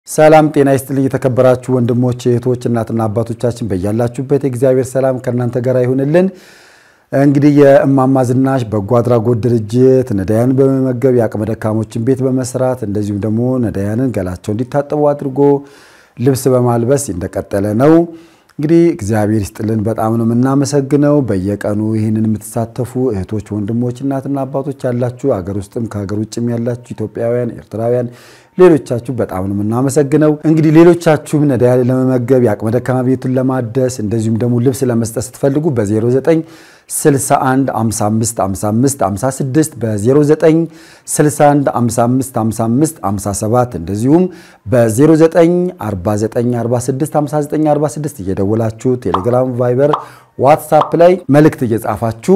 ሰላም ጤና ይስጥልኝ። የተከበራችሁ ወንድሞች እህቶች፣ እናትና አባቶቻችን በያላችሁበት የእግዚአብሔር ሰላም ከእናንተ ጋር ይሁንልን። እንግዲህ የእማማ ዝናሽ በጎ አድራጎት ድርጅት ነዳያንን በመመገብ የአቅመ ደካሞችን ቤት በመስራት እንደዚሁም ደግሞ ነዳያንን ገላቸው እንዲታጠቡ አድርጎ ልብስ በማልበስ እንደቀጠለ ነው። እንግዲህ እግዚአብሔር ይስጥልን፣ በጣም ነው የምናመሰግነው። በየቀኑ ይህንን የምትሳተፉ እህቶች፣ ወንድሞች፣ እናትና አባቶች ያላችሁ አገር ውስጥም ከሀገር ውጭም ያላችሁ ኢትዮጵያውያን፣ ኤርትራውያን ሌሎቻችሁ በጣም ነው የምናመሰግነው። እንግዲህ ሌሎቻችሁም ነዳያን ለመመገብ የአቅመ ደካማ ቤቱን ለማደስ እንደዚሁም ደግሞ ልብስ ለመስጠት ስትፈልጉ በ09 61 55 55 56 በ09 61 55 55 57 እንደዚሁም በ09 49 46 59 46 እየደወላችሁ ቴሌግራም፣ ቫይበር፣ ዋትሳፕ ላይ መልእክት እየጻፋችሁ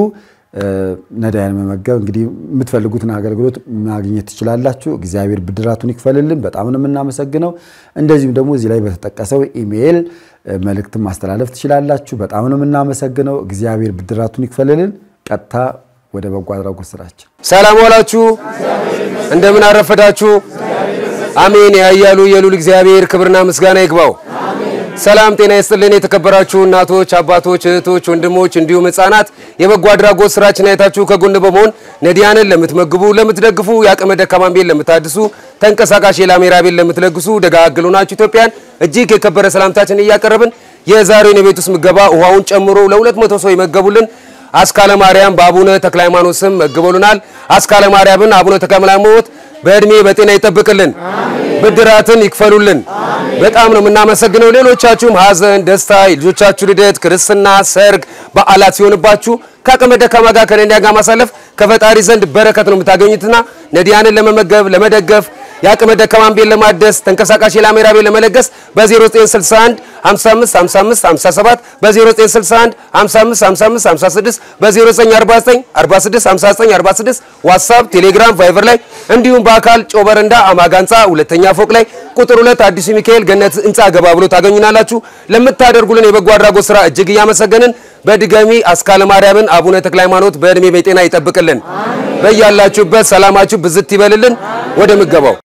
ነዳያን መመገብ እንግዲህ የምትፈልጉትን አገልግሎት ማግኘት ትችላላችሁ። እግዚአብሔር ብድራቱን ይክፈልልን። በጣም ነው የምናመሰግነው። እንደዚሁም ደግሞ እዚህ ላይ በተጠቀሰው ኢሜይል መልእክትን ማስተላለፍ ትችላላችሁ። በጣም ነው የምናመሰግነው። እግዚአብሔር ብድራቱን ይክፈልልን። ቀጥታ ወደ በጎ አድራጎት ስራችን። ሰላም ዋላችሁ፣ እንደምን አረፈዳችሁ። አሜን። ያያሉ የሉል እግዚአብሔር ክብርና ምስጋና ይግባው። ሰላም ጤና ይስጥልን። የተከበራችሁ እናቶች፣ አባቶች፣ እህቶች፣ ወንድሞች እንዲሁም ሕፃናት የበጎ አድራጎት ስራችን አይታችሁ ከጎን በመሆን ነዳያንን ለምትመግቡ፣ ለምትደግፉ፣ የአቅመ ደካማን ቤት ለምታድሱ፣ ተንቀሳቃሽ የላሜራ ቤት ለምትለግሱ ደጋግሉ ናችሁ ኢትዮጵያን እጅግ የከበረ ሰላምታችን እያቀረብን የዛሬውን የቤት ውስጥ ምገባ ውሃውን ጨምሮ ለሁለት መቶ ሰው ይመገቡልን አስካለ ማርያም በአቡነ ተክለ ሃይማኖት ስም መግበሉናል። አስካለ ማርያምን አቡነ ተክለ ሃይማኖት በእድሜ በጤና ይጠብቅልን፣ ብድራትን ይክፈሉልን። በጣም ነው የምናመሰግነው። ሌሎቻችሁም ሀዘን፣ ደስታ፣ የልጆቻችሁ ልደት፣ ክርስትና፣ ሰርግ፣ በዓላት ሲሆንባችሁ ከአቅመ ደካማ ጋር ከነዳያን ጋር ማሳለፍ ከፈጣሪ ዘንድ በረከት ነው የምታገኙትና ነዳያንን ለመመገብ ለመደገፍ የአቅመ ደካማን ቤት ለማደስ ተንቀሳቃሽ የላሜራ ቤት ለመለገስ በ0961 55 55 57 በ0961 55 55 56 በ0949 46 59 46 ዋትሳፕ፣ ቴሌግራም፣ ቫይበር ላይ እንዲሁም በአካል ጮበረንዳ አማጋ ህንፃ ሁለተኛ ፎቅ ላይ ቁጥር ሁለት አዲሱ ሚካኤል ገነት ህንፃ ገባ ብሎ ታገኙናላችሁ። ለምታደርጉልን የበጎ አድራጎት ስራ እጅግ እያመሰገንን በድጋሚ አስካለ ማርያምን አቡነ ተክለ ሃይማኖት በእድሜ በጤና ይጠብቅልን። በያላችሁበት ሰላማችሁ ብዝት ይበልልን። ወደ ምገባው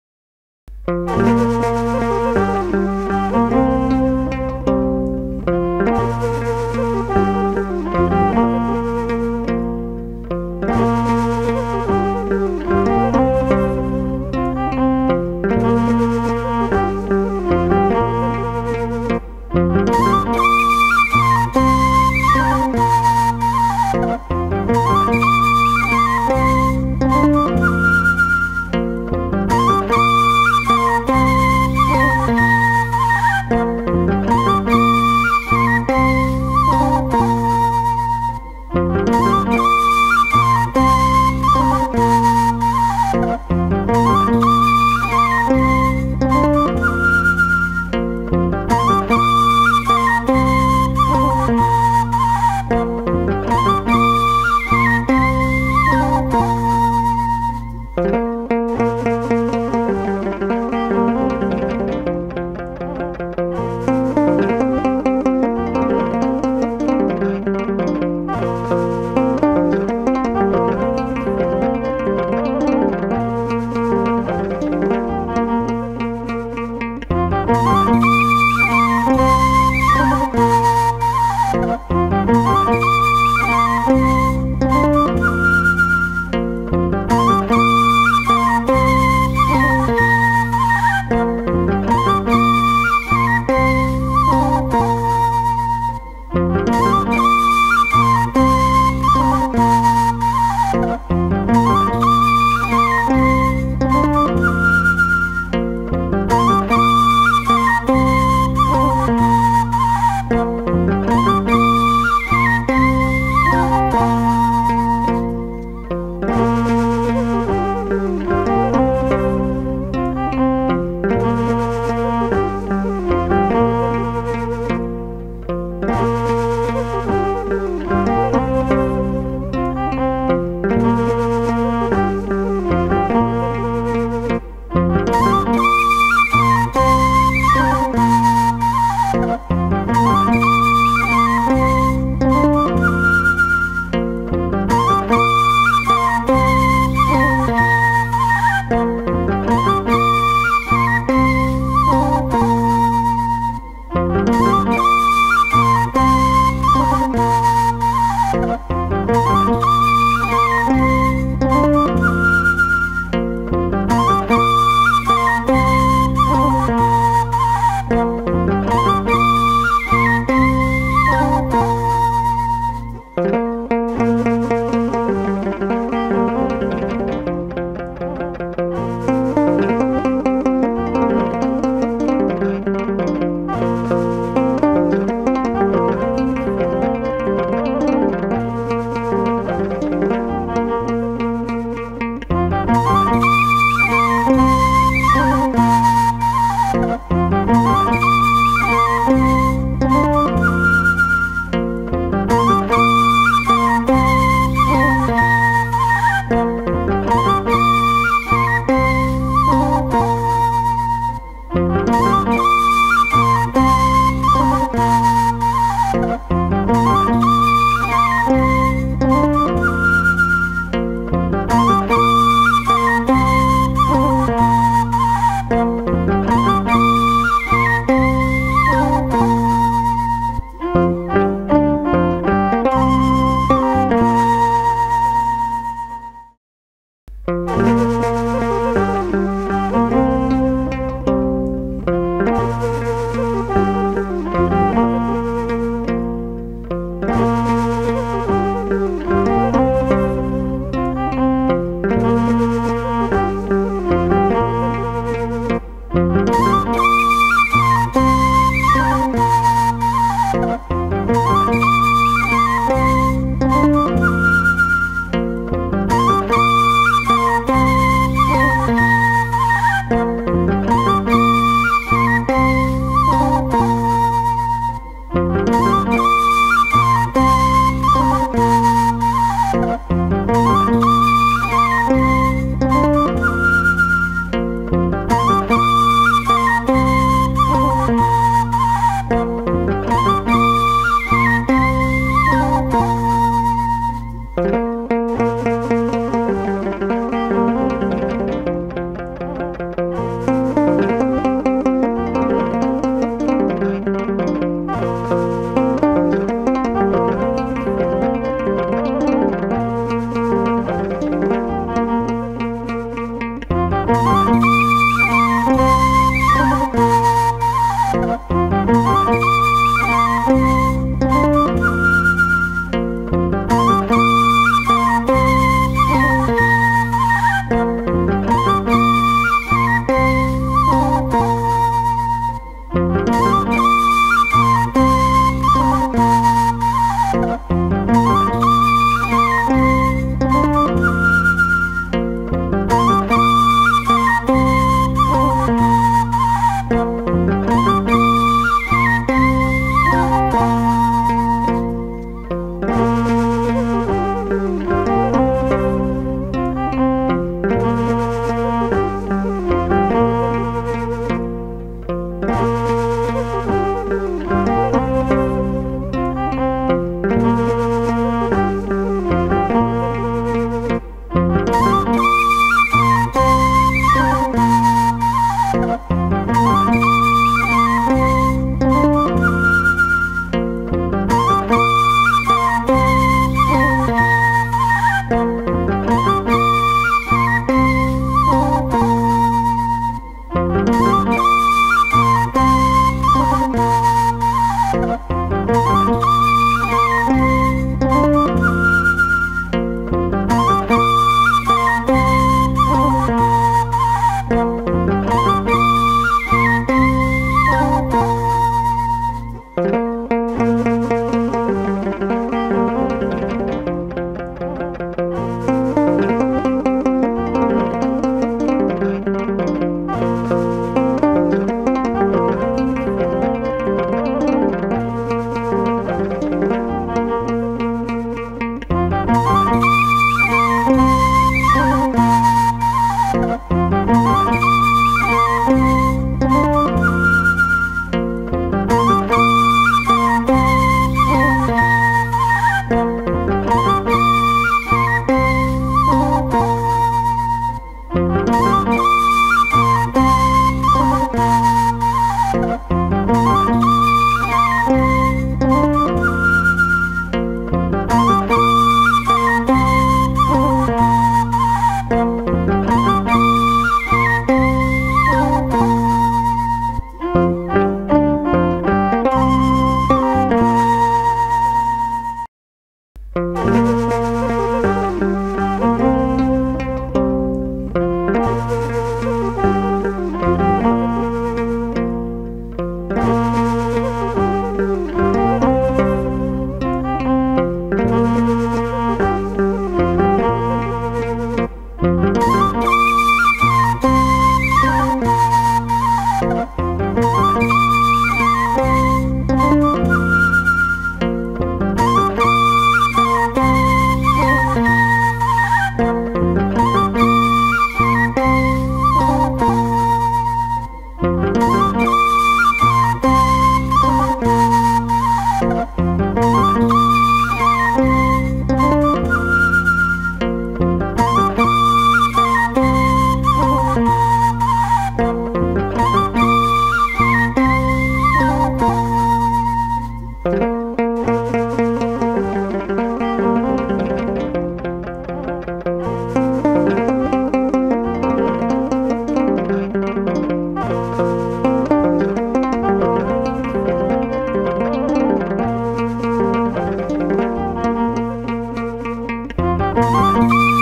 ነው።